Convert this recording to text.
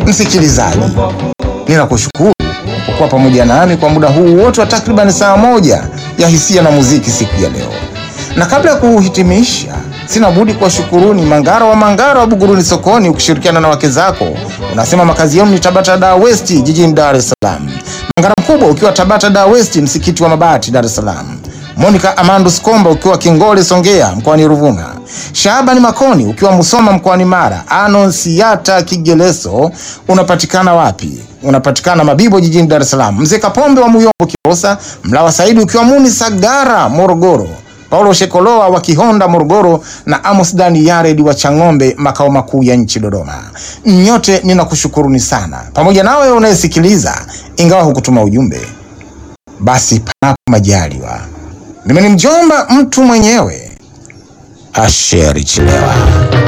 Msikilizaji, ninakushukuru kwa kuwa pamoja nami kwa muda huu wote wa takriban saa moja ya hisia na muziki siku ya leo, na kabla ya kuhitimisha, sina budi kuwashukuruni Mangara wa Mangara wa Buguruni sokoni, ukishirikiana na wake zako unasema makazi yenu ni Tabata Dar West jijini Dar es Salaam. Mangara mkubwa ukiwa Tabata Dar West msikiti wa Mabati Dar es Salaam. Monica Amandus Komba ukiwa Kingole Songea mkoani Ruvuma. Shaabani Makoni ukiwa Musoma mkoani Mara. Anonsiata Kigeleso unapatikana wapi? Unapatikana Mabibo jijini Dar es Salaam. Mzee Kapombe wa Muyombo Kilosa. Mlawa Saidi ukiwa Muni Sagara Morogoro. Paulo Shekoloa wa Kihonda Morogoro na Amos Dani Yared wa Chang'ombe makao makuu ya nchi Dodoma. Nyote ninakushukuruni sana, pamoja nawe unayesikiliza, ingawa hukutuma ujumbe, basi panapo majaliwa, mimi ni mjomba mtu mwenyewe Asheri Chilewa.